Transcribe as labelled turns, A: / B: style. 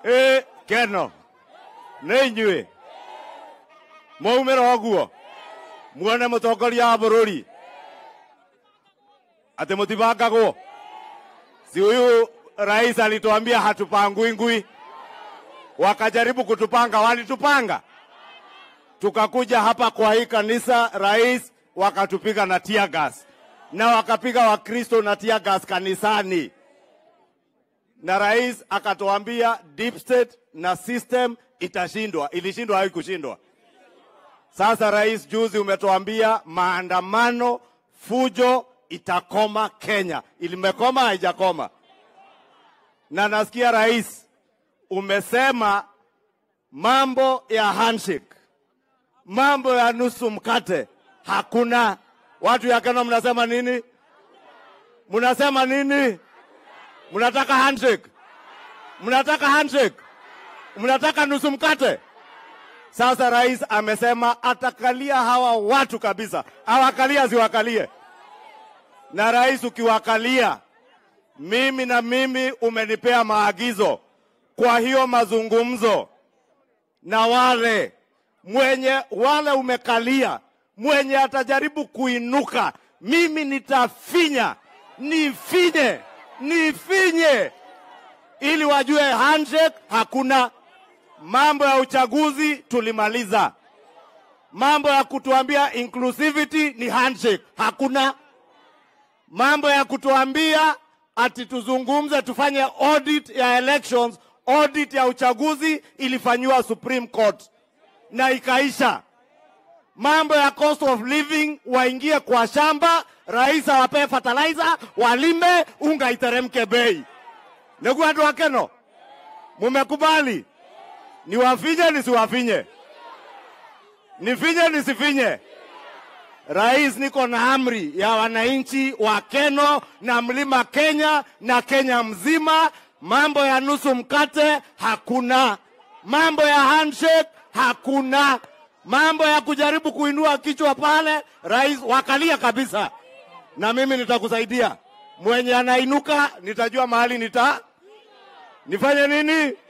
A: ä keno nä inyuä mwaumä ra å guo muone må tongoria wa bå rå ri atä må tibangagwo si huyu rais alituambia hatupangui ngui wakajaribu kutupanga walitupanga tukakuja hapa kwa hii kanisa rais wakatupiga na tear gas na wakapiga wakristo na tear gas kanisani na rais akatuambia deep state na system itashindwa ilishindwa haikushindwa sasa rais juzi umetuambia maandamano fujo itakoma kenya ilimekoma haijakoma na nasikia rais umesema mambo ya handshake mambo ya nusu mkate hakuna watu ya kenya mnasema nini mnasema nini mnataka handshake mnataka handshake mnataka nusu mkate sasa rais amesema atakalia hawa watu kabisa awakalia ziwakalie na rais ukiwakalia mimi na mimi umenipea maagizo kwa hiyo mazungumzo na wale mwenye wale umekalia mwenye atajaribu kuinuka mimi nitafinya nifinye nifinye ili wajue handshake hakuna mambo ya uchaguzi tulimaliza mambo ya kutuambia inclusivity ni handshake hakuna mambo ya kutuambia ati tuzungumze tufanye audit ya elections audit ya uchaguzi ilifanyiwa supreme court na ikaisha mambo ya cost of living waingie kwa shamba rais awapee fertilizer walime unga iteremke bei ndugu watu wakeno mumekubali niwafinye nisiwafinye nifinye nisifinye rais niko na amri ya wananchi wa keno na mlima kenya na kenya mzima mambo ya nusu mkate hakuna mambo ya handshake hakuna mambo ya kujaribu kuinua kichwa pale rais wakalia kabisa na mimi nitakusaidia mwenye anainuka nitajua mahali nita nifanye nini